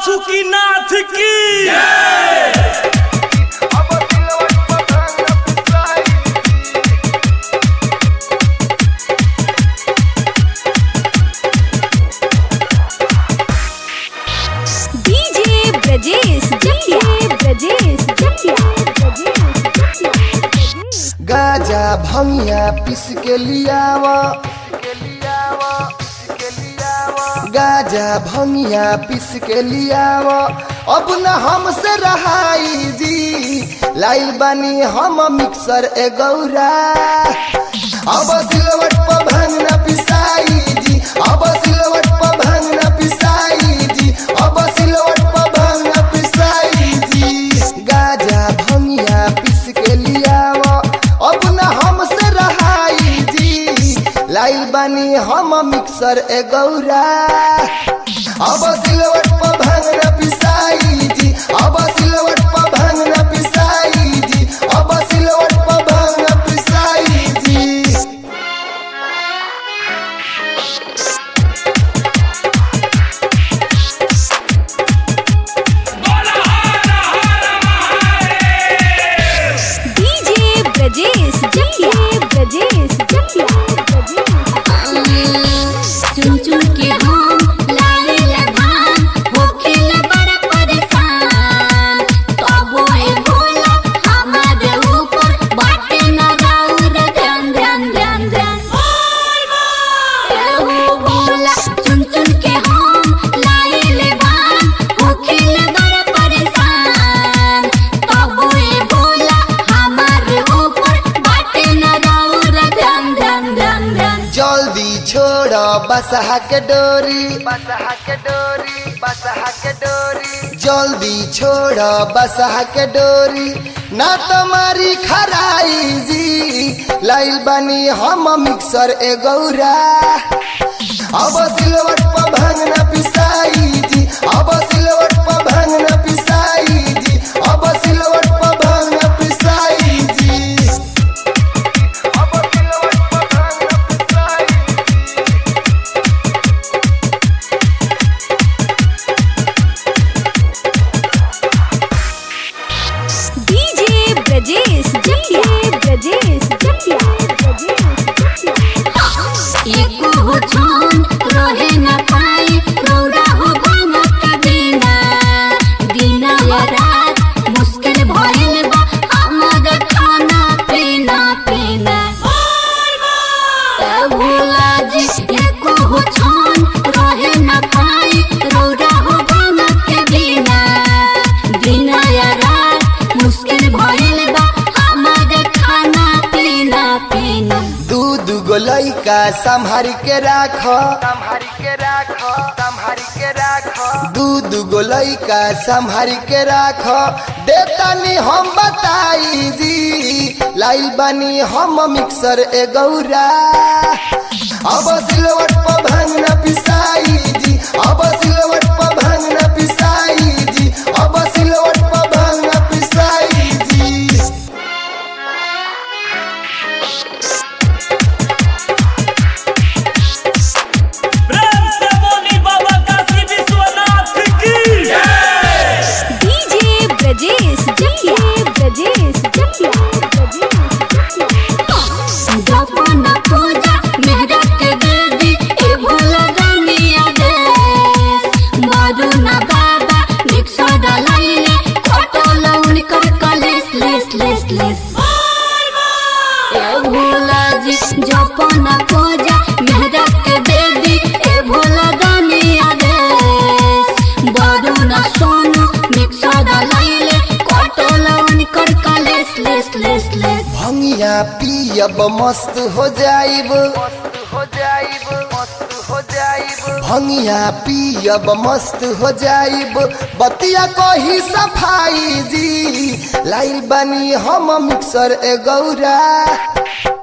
बासुकीनाथ की डीजे ब्रजेश जटिया ब्रजेश जटिया ब्रजेश जटिया गाजा भंगिया पिस के लियावा गाजा भंगिया पिस के लियावा अब न हमसे रहाई जी लाइल बानी हम मिक्सर ए गौरा अब सिलवट पर भांग न पिसाई जी अब सिलवट पर भांग न पिसाई जी अब सिलवट पर भांग न पिसाई जी गाजा भंगिया पिस के लियावा अब न हमसे रहाई जी लाइल बानी हम मिक्सर ए गौरा अब सिलवट पर भांग न पिसाई जी अब सिलवट पर भांग न पिसाई जी अब सिलवट पर भांग न पिसाई जी डीजे ब्रजेश जटिया ब्रजेश जटिया चुन चुन के हम लाले लगान होखेले बड़ा परेशान तबो ए भोला हमारे ऊपर बाटे न राउर ध्यान ध्यान ध्यान ध्यान ए हो भोला चुन चुन के हम लाए लगान होखेले बड़ा परेशान तबो ए भोला हमारे ऊपर बाटे न राउर ध्यान ध्यान ध्यान ध्यान जल्दी छोड़ बसहा के डोरी बसहा के डोरी बसहा के डोरी जल्दी छोड़ बसहा के डोरी ना तुम्हारी खराई जी लाइल बनी हम मिक्सर ए गौरा अब सिलवट पर भांग न पिसाई जी अब सिलवट पर भांग न पिसाई जी अब सिलवट पर भांग न पिसाई जी अब सिलवट पर भांग न पिसाई डीजे ब्रजेश जटिया ब्रजेश जटिया ब्रजेश जटिया एको हो छन रहे न पाए रौरा हो भंग का बिना दिन या रात मुश्किल भइल बा हमर खाना पीना पीना ए भोला जी एको हो छन रहे न पाए रौरा हो भंग के बिना दिन या रात मुश्किल भइल बा हमर खाना पीना पीना दू दूगो लइका संभार के राख संभार के राख संभार के राख दू दूगो लइका संभार के राख देतानी हम बताई जी लाइल बानी हम मिक्सर ए गौरा अब सिलवट पर भांग न पिसाई जी अब सिलवट पर भांग न पिसाई जी अब सिलवट पर भांग न पिसाई जी प्रेम से बोली बाबा काशी विश्वनाथ की डीजे ब्रजेश जटिया ब्रजेश जटिया ब्रजेश जटिया जपन पूजा मेहरा के देवी ए भोला रंगिया देश बारू ना बाबा भिक्षा डलाइले खोटो लौन कर कलेस लेस लेस लेस ए भोला जी जपन पूजा मेहरा के देवी ए भोला रंगिया देश बारू ना सोनू भिक्षा डलाइले खोटो लौन कर कलेस लेस लेस लेस भंगिया पियब मस्त हो जाइब मस्त हो जाइब मस्त हो जाइब भंगिया पियब मस्त हो जाइब बतिया कही सफाई जी लाइल बनी हम मिक्सर ए गौरा